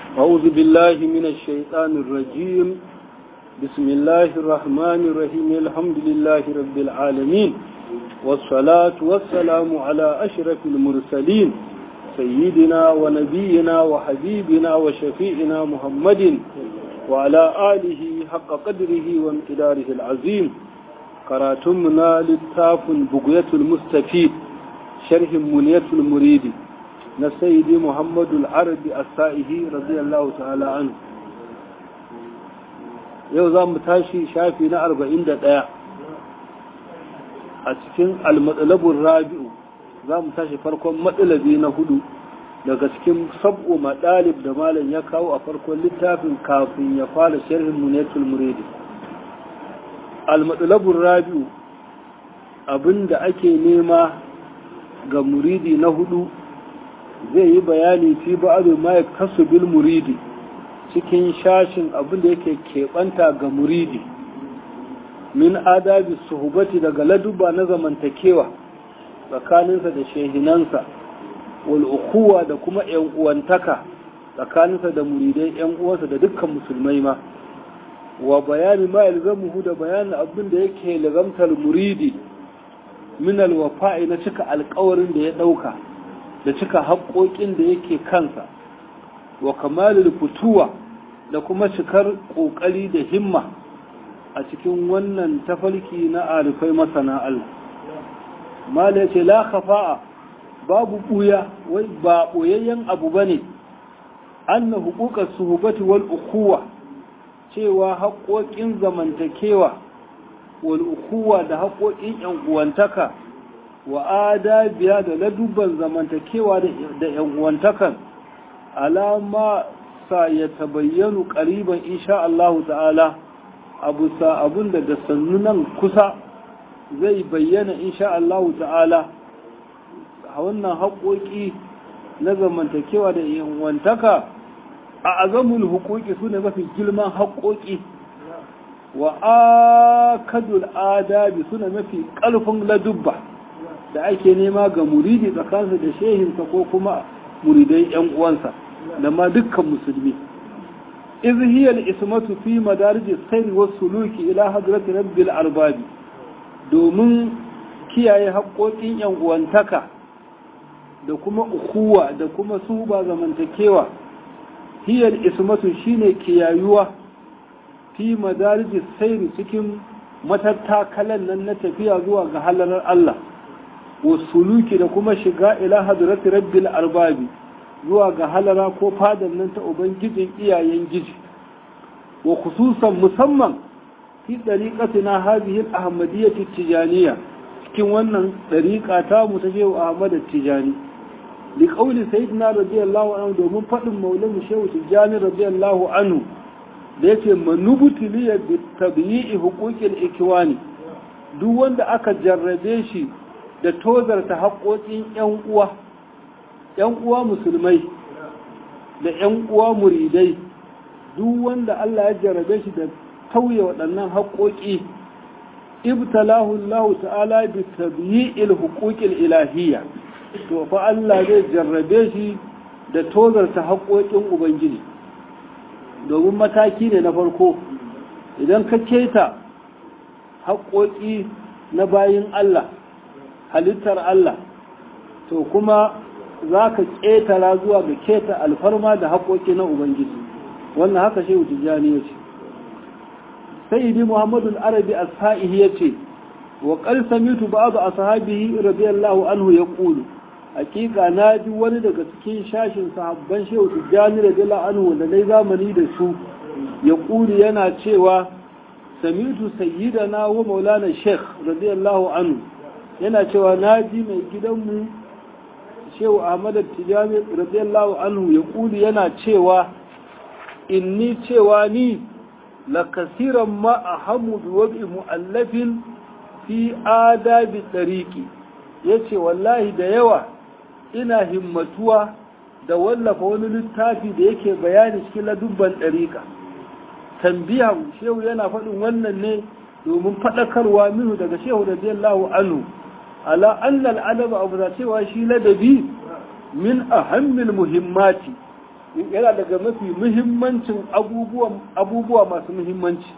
أعوذ بالله من الشيطان الرجيم بسم الله الرحمن الرحيم الحمد لله رب العالمين والصلاة والسلام على أشرف المرسلين سيدنا ونبينا وحبيبنا وشفيعنا محمد وعلى آله حق قدره وامتداره العظيم قراتمنا للتاف بقية المستفيد شرح منية المريد نسيدي محمد العربي السائه رضي الله تعالى عنه yau za mu tashi shafi na arba'in da ɗaya a cikin almatsalabun rabi'u za mu tashi farkon matsalabi na hudu daga cikin sab'u maɗalib da malam ya kawo a farkon littafin kafin ya fara sharhin munetul muridi almatsalabun rabi'u abinda ake nema ga muridi na hudu zai yi bayani fi ba'adu ma ya kasu bil muridi cikin shashin abin da yake keɓanta ga muridi min adabi suhubati daga laduba na zamantakewa tsakaninsa da shehinansa wal ukuwa da kuma yan uwantaka tsakaninsa da muridai yan uwansa da dukkan musulmai ma wa bayani ma yalzamuhu da bayanin abin da yake lazamtar muridi min alwafa'i na cika alkawarin da ya ɗauka da cika haƙoƙin da yake kansa wa kamalul fituwa da kuma cikar ƙoƙari da himma a cikin wannan tafarki na arifai masana Allah mala ce la khafa'a babu buya wai ba boyayyen abu bane anna huquqas suhbati wal ukhuwa cewa haƙoƙin zamantakewa wal ukhuwa da haƙoƙin yan uwantaka wa adabiya da ladubban zamantakewa da yan uwantakan alama sa ya tabayyanu ƙariban insha Allah ta'ala abu sa abun da da sannu nan kusa zai bayyana insha Allah ta'ala a wannan haƙoƙi na zamantakewa da yanwantaka a azamul hukuki su ne mafi girman haƙoƙi wa akadul adabi su ne mafi ƙarfin ladubba da ake nema ga muridi tsakaninsa da shehinsa ko kuma muridai yan uwansa da ma dukkan musulmi iz hiya al-ismatu fi madarij as-sayr was-suluki ila hadrati rabbil arbab domin kiyaye haƙoƙin yan uwantaka da kuma ukuwa da kuma suba zamantakewa hiya al-ismatu shine kiyayuwa fi madarij as-sayr cikin matattakalan nan na tafiya zuwa ga halarar Allah wasuluki da kuma shiga ila hadrati rabbil arbabi zuwa ga halara ko fadan nan ta ubangijin iyayen giji wa khususan musamman fi dariqatina hadhihi al-ahmadiyyah tijaniya cikin wannan dariqa ta mu ta shehu ahmad tijani li qawli sayyidina radiyallahu anhu domin fadin maulana shehu tijani radiyallahu anhu da yake manubuti li bi tabi'i huquqil ikwani duk wanda aka jarrabe shi da tozarta haƙoƙin 'yan uwa ‘yan uwa musulmai da ‘yan uwa muridai duk wanda Allah ya jarabe shi da tauye waɗannan haƙoƙi ibtalahu Allah ta'ala bi tabi'il huquqil ilahiyya to fa Allah zai jarrabe shi da tozarta haƙoƙin ubangiji domin mataki ne na farko idan ka keta haƙoƙi na bayin Allah halittar Allah to kuma za ka ƙetara zuwa ga keta alfarma da haƙoƙi na Ubangiji wannan haka shehu tijjani ya ce sayyidi muhammadu arabi as-sa'ihi ya ce wa qal samitu ba'd ashabihi radiyallahu anhu yaqulu hakika na ji wani daga cikin shashin sahabban shehu tijjani radiyallahu anhu da dai zamani da su ya ƙuli yana cewa samitu sayyidana wa maulana sheikh radiyallahu anhu yana cewa na ji mai gidanmu shehu ahmad tijani radiyallahu anhu ya kuli yana cewa inni cewa ni la kasiran ma ahamu bi wabi mu'allafin fi adabi tariqi yace wallahi da yawa ina himmatuwa da wallafa wani littafi da yake bayani cikin ladubban ɗariƙa tambiya shehu yana faɗin wannan ne domin faɗakarwa minu daga shehu radiyallahu anhu ala annal adaba abu da cewa shi ladabi min ahammil muhimmati yana daga mafi muhimmancin abubuwa masu muhimmanci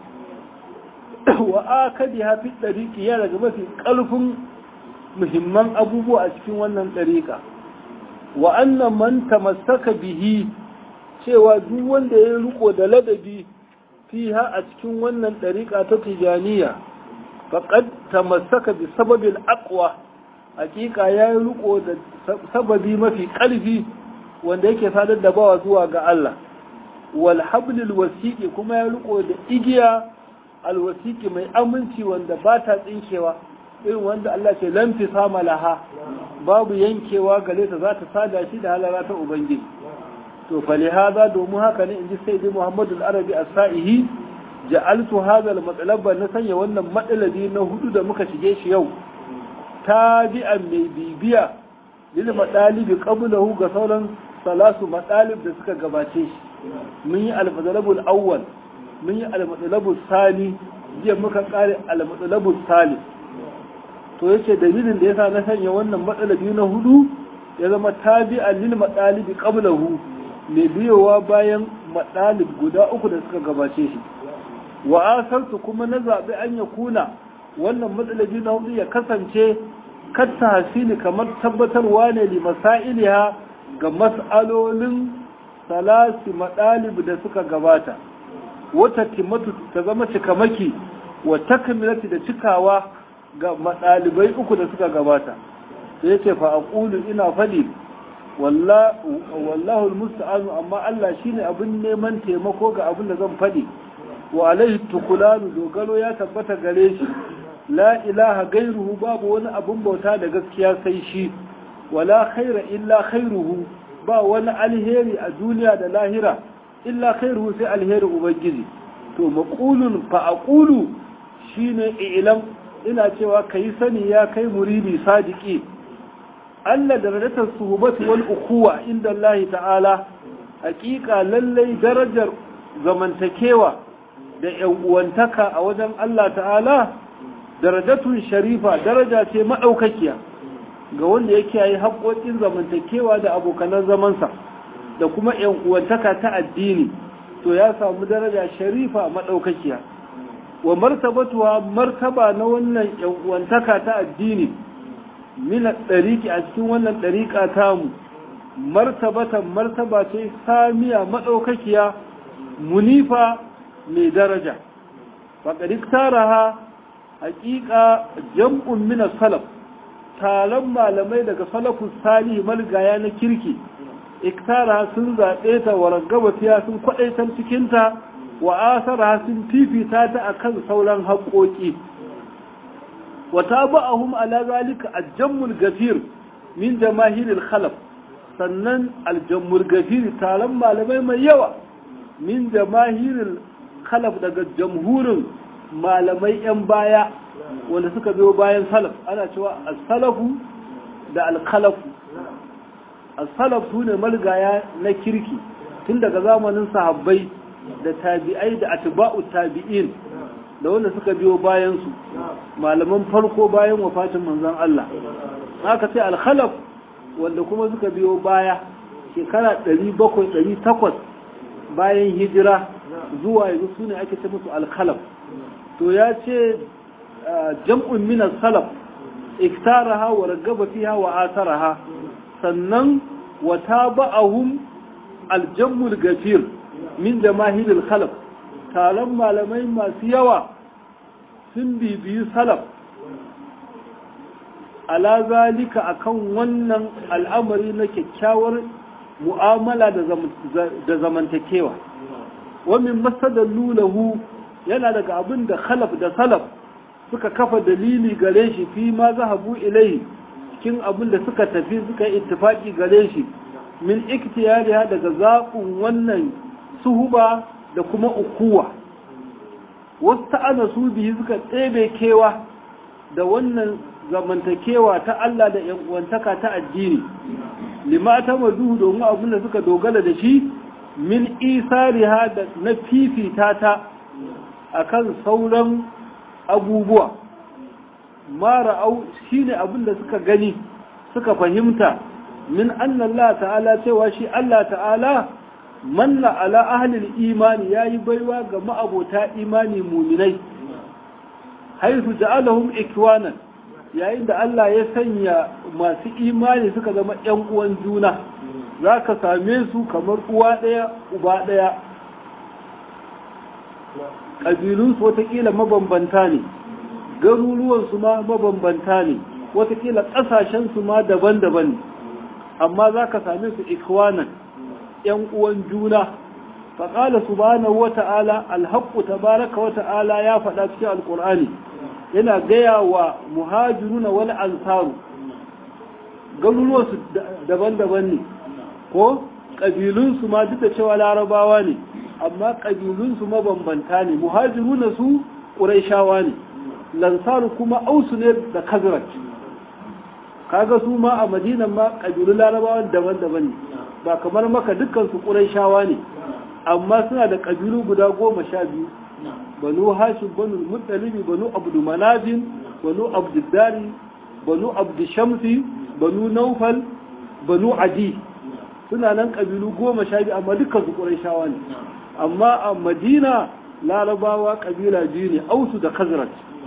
wa akadi hafi ɗariƙi yana daga mafi ƙarfin muhimman abubuwa a cikin wannan ɗariƙa wa annan man tamassaka bihi cewa duk wanda ya riko da ladabi fiha a cikin wannan ɗariƙa ta tijaniya faqad tamassaka bi sababil aqwa hakika ya yi riko da sababi mafi ƙarfi wanda yake sadar da bawa zuwa ga Allah wal hablil wasiqi kuma ya riko da igiya al wasiqi mai aminci wanda ba ta tsinkewa irin wanda Allah ce lam fi sama laha babu yankewa gare ta za ta sada shi da halara ta ubangiji to fa li hada domin haka ne inji sayyidi Muhammadu al-Arabi as-Sa'ihi ja'altu hadha al-matlaba na sanya wannan matsalabi na hudu da muka shige shi yau tabi'an mai bibiya lil madalibi qablahu ga sauran salasu madalib da suka gabace shi mun yi al-madalabul awwal mun yi al-madalabul sani jiya muka kare al-madalabul salis to yace dalilin da yasa na sanya wannan matsalabi na hudu ya zama tabi'an lil madalibi qablahu mai biyowa bayan madalib guda uku da suka gabace shi wa asartu kuma na zabi an ya kuna wannan matsalabi na hudu ya kasance katta hasili kamar tabbatarwa ne li masailiha ga mas'alolin salasi madalib da suka gabata wata timatu ta zama cikamaki wa takmilati da cikawa ga madalibai uku da suka gabata sai yace fa aqulu ina fadi wallahu almusta'anu amma Allah shine abin neman taimako ga abin da zan fadi wa alaihi tukulanu dogaro ya tabbata gare shi la ilaha gairuhu babu wani abun bauta da gaskiya sai shi wala khaira illa khairuhu ba wani alheri a duniya da lahira illa khairuhu sai alheri ubangiji to maqulun fa aqulu shine ilam ina cewa kai sani ya kai muridi sadiki Allah darajatar suhbati wal ukhuwa inda Allah ta'ala hakika lallai darajar zamantakewa da yan uwantaka a wajen Allah ta'ala darajatun sharifa daraja ce maɗaukakiya ga wanda yake yi haƙoƙin zamantakewa da abokanan zamansa da kuma ‘yan uwantaka ta addini to ya samu daraja sharifa maɗaukakiya wa martabatuwa martaba na wannan ‘yan uwantaka ta addini mina ɗariƙi a cikin wannan ɗariƙa tamu martabatan martaba ce samiya maɗaukakiya munifa mai daraja faƙaɗi taraha hakika jam'un mina salaf taron malamai daga salafus salih malgaya na kirki iktara sun zaɓe ta wa ragaba fiya sun kwaɗaitar cikinta wa asara sun fifita ta akan sauran haƙoƙi wa taba'ahum ala zalika aljammul gafir min jamahiril khalaf sannan aljammul gafir taron malamai mai yawa min jamahiril khalaf daga jamhurin malamai 'yan baya wanda suka biyo bayan salaf ana cewa as-salafu da al-khalafu as-salaf su ne malgaya na kirki tun daga zamanin sahabbai da tabi'ai da atba'u tabi'in da wanda suka biyo bayan su malaman farko bayan wafatin manzon Allah haka sai al-khalaf wanda kuma suka biyo baya shekara 700 800 bayan hijira zuwa yanzu su ne ake ce musu al-khalaf to ya ce jam'un minas salaf iktaraha wa ragaba fiha wa ataraha sannan wa taba'ahum aljammul gafir min jamahiril khalaf taron malamai masu yawa sun bibiyi salaf ala zalika akan wannan al'amari na kyakkyawar mu'amala da zamantakewa wa min masadallu lahu yana daga abin da khalaf da salaf suka kafa dalili gare shi fi ma zahabu ilai cikin abin da suka tafi suka yi ittifaki gare shi min iktiyariha daga zaɓin wannan suhuba da kuma ukuwa wasu ta'ana su biyu suka ɗebe kewa da wannan zamantakewa ta Allah da uwantaka ta addini lima ta maduhu domin abin da suka dogara da shi min isariha da na fifita ta akan sauran abubuwa mara au shine abin da suka gani suka fahimta min Allah ta'ala cewa shi Allah ta'ala manna ala ahlil imani yayi baiwa ga ma'abota imani muminai haifu ja'alahum ikwanan yayin da Allah ya sanya masu imani suka zama ƴan uwan juna zaka same su kamar uwa ɗaya uba ɗaya ƙabilun su watakila mabambanta ne garuruwan su ma mabambanta ne watakila ƙasashen su ma daban-daban ne amma zaka same su ikwanan ‘yan uwan juna, faƙala subhanahu wa ta'ala alhaƙu tabaraka wa ta'ala ya faɗa cikin alƙur'ani yana gaya wa muhajiruna wani ansaru garuruwansu daban-daban ne ko ƙabilunsu ma duk da cewa larabawa ne amma ƙabilunsu mabambanta ne muhajiruna su ƙuraishawa ne lansaru kuma ausu ne da kazrat kaga su ma a madinan ma ƙabilun larabawa daban-daban ne ba kamar maka dukkan su shawa ne amma suna da ƙabilu guda goma sha biyu banu hashim banu muttalibi banu abdu manabin banu abduddari banu abdu shamsi banu naufal banu adi suna nan ƙabilu goma sha biyu amma dukkan su shawa ne amma a madina larabawa ƙabila biyu ne ausu da kazrat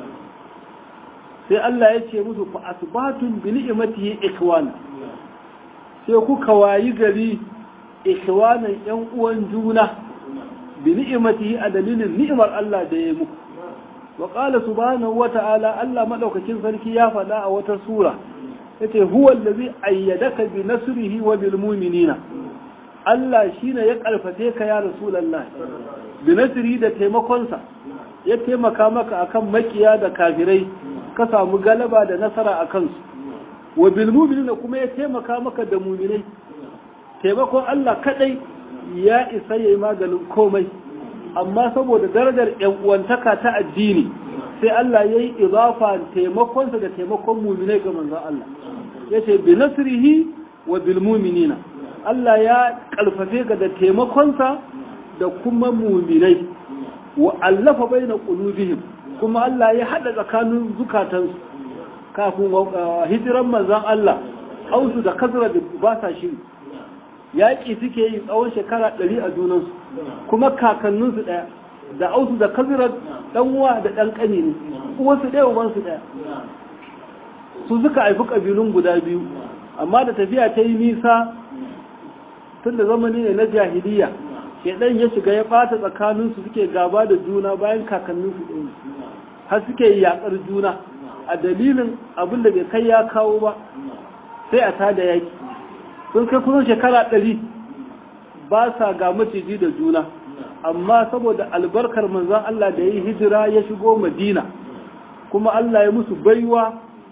sai Allah ya ce musu fa asbatun bi ni'matihi ikwana sai kuka wayi gari ikhwanan yan uwan juna bi ni'imatihi a dalilin ni'imar Allah da ya muku wa qala subhanahu wa ta'ala Allah madaukakin sarki ya faɗa a wata sura yace huwa allazi ayyadaka bi nasrihi wa bil mu'minina Allah shine ya karfafe ka ya rasulullah bi nasri da taimakonsa ya taimaka maka akan makiya da kafirai ka samu galaba da nasara akan su wa bilmuminina kuma ya taimaka maka da muminai taimakon Allah kadai ya isa ya yi maganin komai amma saboda darajar yan uwantaka ta addini sai Allah ya yi izafa taimakonsa da taimakon muminai ga manzon Allah ya ce bi nasrihi wa bil muminina Allah ya kalfafe ga da taimakonsa da kuma muminai wa allafa baina qulubihim kuma Allah ya hada tsakanin zukatansu kafin hijiran manzan Allah ausu da kasra da ba sa shiri yaƙi suke yi tsawon shekara ɗari a junansu kuma kakanninsu ɗaya da ausu da kasra ɗanwa da ɗan ƙani ne uwansu ɗaya ubansu ɗaya su suka haifi ƙabilun guda biyu amma da tafiya ta yi nisa tun da zamani ne na jahiliya shaidan ya shiga ya ɓata tsakaninsu suke gaba da juna bayan kakanninsu ɗaya har suke yaƙar juna a dalilin abin da bai kai ya kawo ba sai a tada yaki sun kai kusan shekara ɗari ba sa ga maciji da juna amma saboda albarkar manzan Allah da ya yi hijira ya shigo madina kuma Allah ya musu baiwa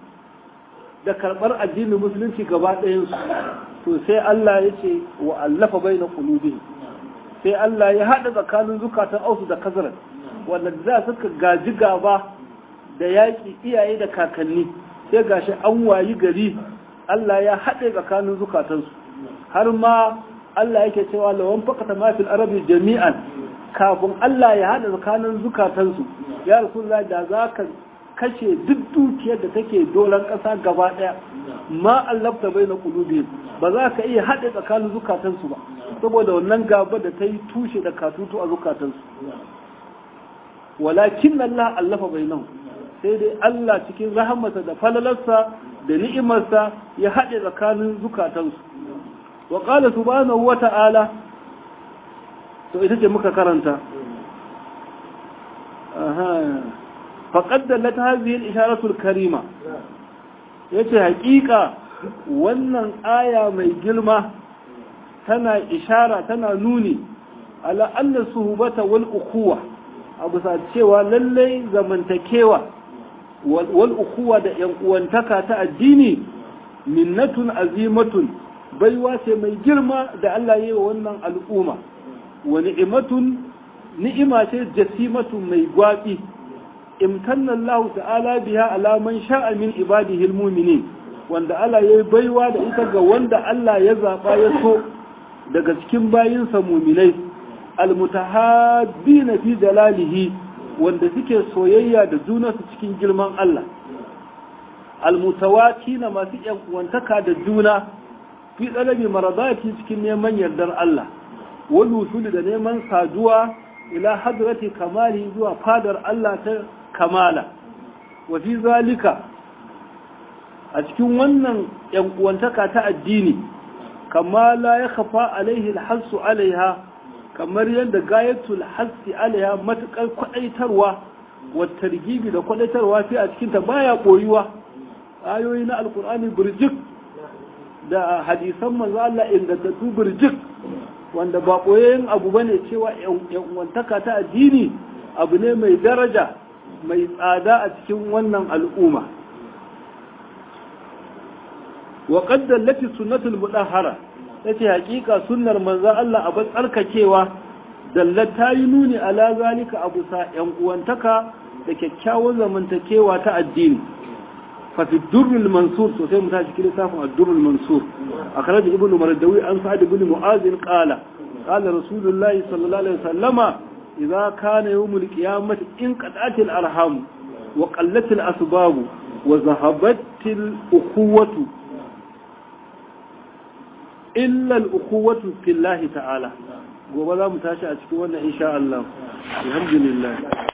da karɓar addinin musulunci gaba ɗayansu to sai Allah ya ce wa allafa bai na ƙulubi sai Allah ya haɗa tsakanin zukatan ausu da kazarar wanda za suka gaji gaba da yaƙi iyaye da kakanni sai gashi an wayi gari Allah ya haɗe tsakanin zukatansu har ma Allah yake cewa lawan fakata ma fil arabi jami'an kafin Allah ya haɗa tsakanin zukatansu ya rasulullah da za ka kashe duk dukiyar da take dolan ƙasa gaba ɗaya ma allafta bai na ƙulubi ba za ka iya haɗe tsakanin zukatansu ba saboda wannan gaba da ta yi tushe da katutu a zukatansu walakin Allah allafa bai nan sai dai Allah cikin rahamarsa da falalarsa da ni'imarsa ya haɗe tsakanin zukatansu wa ƙala subhanahu wa ta'ala to ita ce muka karanta faƙaddar ta haziyar isharatul karima ya ce haƙiƙa wannan aya mai girma tana ishara tana nuni ala anna suhubata wal ukuwa a bisa cewa lallai zamantakewa wal ukuwa da yan uwantaka ta addini minnatun azimatun baiwa ce mai girma da Allah yi wa wannan al'umma wa ni'imatun ni'ima ce jasimatun mai gwaɓi imtanna Allah ta'ala biha ala man sha'a min ibadihi almu'minin wanda Allah yayi baiwa da ita ga wanda Allah ya zaba ya so daga cikin bayinsa mu'minai almutahabbina fi jalalihi wanda suke soyayya da junansu cikin girman Allah almutawatina masu yan uwantaka da juna fi tsalabi maradati cikin neman yardar Allah wal wusul da neman saduwa ila hadrati kamali zuwa fadar Allah ta kamala wa fi zalika a cikin wannan yan uwantaka ta addini kama la ya khafa alaihi alhassu alaiha kamar yadda gayatul hassi alaiha matukar kwadaitarwa wa targibi da kwadaitarwa sai a cikin ta baya koyuwa ayoyi na alkur'ani burjik da hadisan manzo Allah ingantattu burjik wanda ba koyayen abu bane cewa yan uwantaka ta addini abu ne mai daraja mai tsada a cikin wannan al'umma wa qadda lati sunnatul mudahhara yace hakika sunnar manzo Allah a tsarkakewa dallat ta yi nuni ala zalika abu sa yan uwantaka da kyakkyawan zamantakewa ta addini fa fi durrul mansur to sai mu tashi cikin lissafin ad-durrul mansur akhraj ibnu mardawi an sa'ad ibn mu'az qala qala rasulullahi sallallahu alaihi wasallama idza kana yawmul qiyamati in qad'atil arham wa qallatil asbab wa zahabatil ukhuwatu illa al-ukhuwatu fillahi ta'ala gobe za mu tashi a cikin wannan insha Allah alhamdulillah